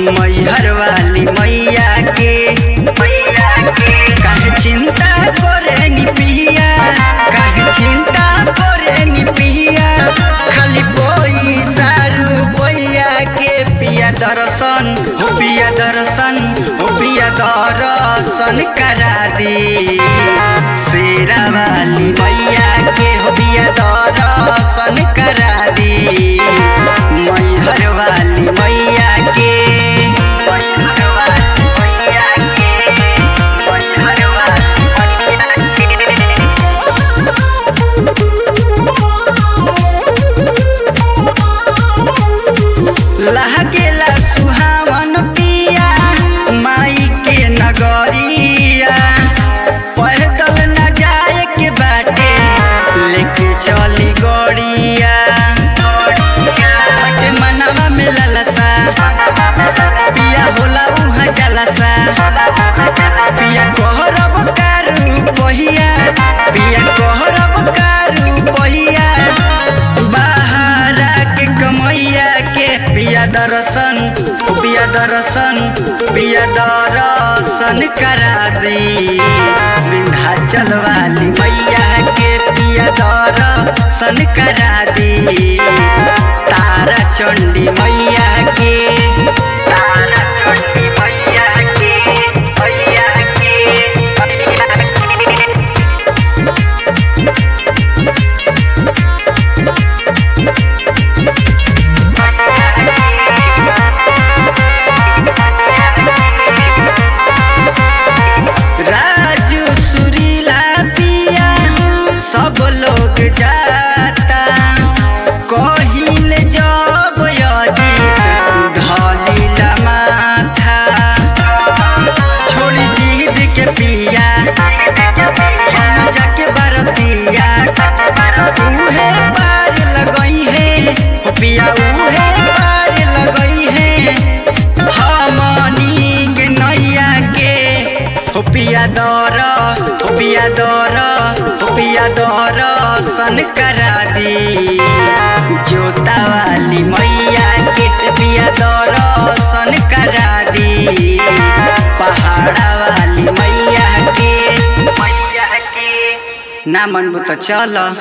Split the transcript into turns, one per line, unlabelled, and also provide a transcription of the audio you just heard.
मैहर वाली मैया के काहे चिंता करे नि पिया काहे चिंता करे नि पिया खाली पैसा रुपैया के पिया दर्शन हो पिया दर्शन हो पिया दर्शन करा दी शेरा वाली मैया के हो पिया दर्शन करा दी मैहर वाली मैया के मैहर वाली मैया के मैहर वाली मैया के लागेला सुहावन पिया माई के नगरिया पैदल न जाए के बाटे लेके चली गड़िया बटे मनवा में ललसा पिया होला उहाँ जलसा पिया कहरब कारू पहिया पिया कहरब कारू पहिया बाहरा के कमैया के पिया दर्शन पिया दर्शन पिया दर्शन करा दी विंध्याचल वाली मैया के पिया दर्शन करा दी तारा चंडी मैया के तारा चंडी मैया के मैया के मैया के राजू सुरीला पिया सब लोग जाता कहिल जब अजीत धलीला माथा छोड़ी जीद के पिया हम जाके बरतिया उहे पार लगई है हो पिया उहे पार लगई है हमनी के नैया के हो पिया दर हो पिया दर हो पिया दर सन करा दी जोता वाली मैया के पिया दर सन करा दी पहाड़ा वाली मैया के मैया के ना मनबू तो चल